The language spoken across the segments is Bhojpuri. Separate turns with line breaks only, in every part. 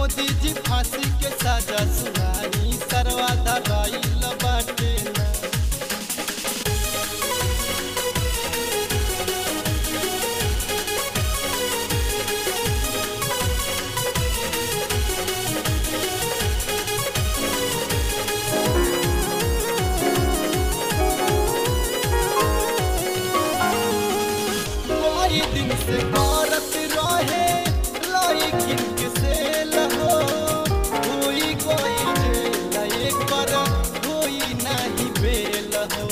मोदी जी फांसी के सजा सुनाई सरवा धराइल बाटे ना कई दिन से करत रहे लइकिन के सेल हो होई कोई जेल एकर होई नाही बेल हो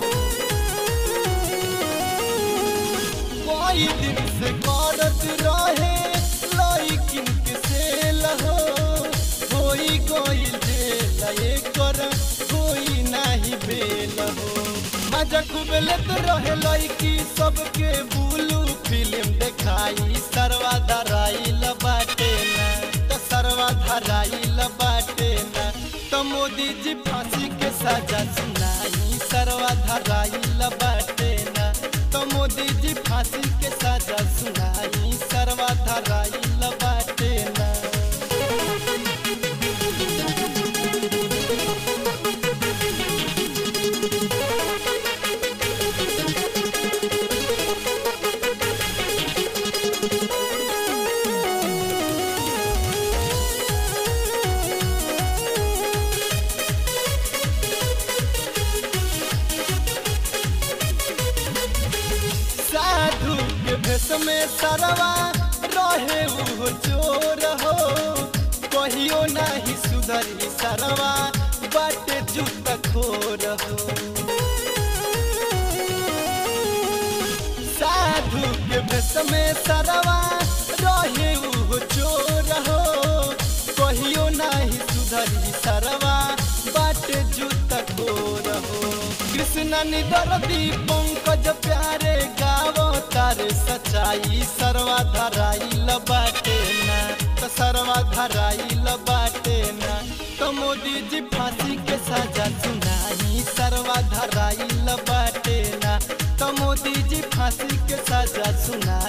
कई दिन से करत रहे लइकिन के सेल हो होई कोई जेल एकर होई नाही बेल हो मजा खूब लेत रहे लइकी सबके बुलू फिल्म देखाई सरवा धराइल बाटे ना त सरवा धराइल बाटे ना त मोदी जी फांसी के सजा सुनाई सरवा धराइल बाटे ना त मोदी जी फांसी के सजा सुनाई सरवा धराइल बाटे ना साधु के भेष में सरवा रहे वो चोर हो कहियो नहीं सुधरी सरवा बाटे जूत खोर हो साधु के भेष में सरवा रहे वो चोर हो कहियो नहीं सुधरी सरवा बाटे जूत खोर हो कृष्ण निदरदी पंकज प्यारे गावो तारे सच्चाई सरवा धराइल बाटे ना त सरवा धराइल बाटे ना त मोदी जी फांसी के सजा सुनाई सरवा धराइल बाटे ना त मोदी जी फांसी के सजा सुनाई